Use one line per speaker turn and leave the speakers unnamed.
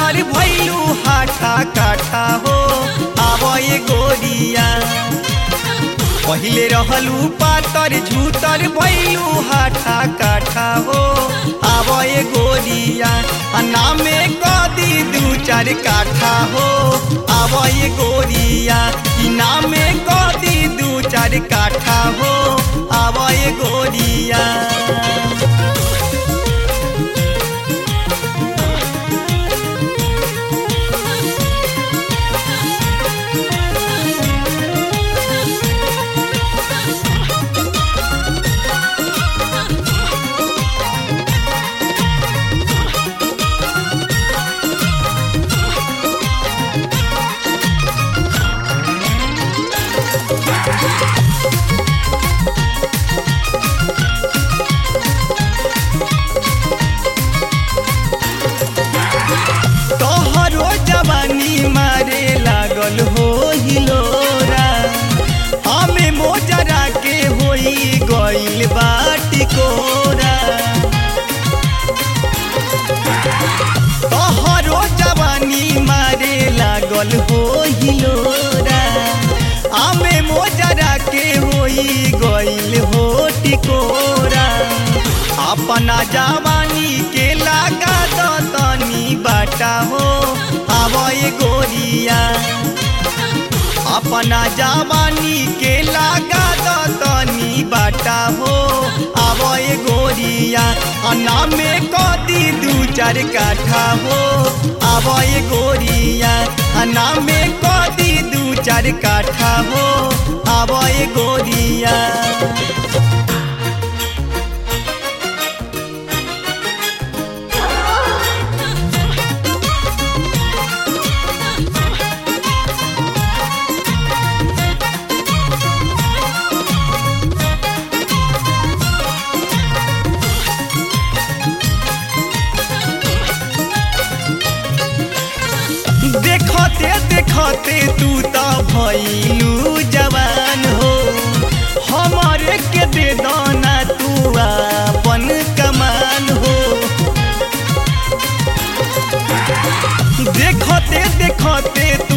झूतर भैलू हाठा काठा हो आवए गोरिया पहिले रहलू पातर झूतर भैलू हाठा काठा हो आवए गोरिया आ नामे कदी दू चार काठा हो आवए गोरिया ई नामे कदी दू चार काठा हो आवए गोरिया तोहरो जवानी मारे लागल हो हिलोरा हमें मोजरा के होई गइल बाटी कोरा तोहरो जवानी मारे लागल हो हिलोरा हमें मोजरा के होई गइल हो टिकोरा अपना जवानी के लागा तो तनी बाटा हो आवए गोरिया अपना जवानी के लागा तो तनी बाटा हो आवए गोरिया अन्ना में कदी दू चार काठा हो आवए गोरिया अन्ना में कदी दू चार काठा हो आवए गोरिया देखते देखते तू तो भैलू जवान हो हमारे के दे दाना तू अपन कमान हो देखते देखते तू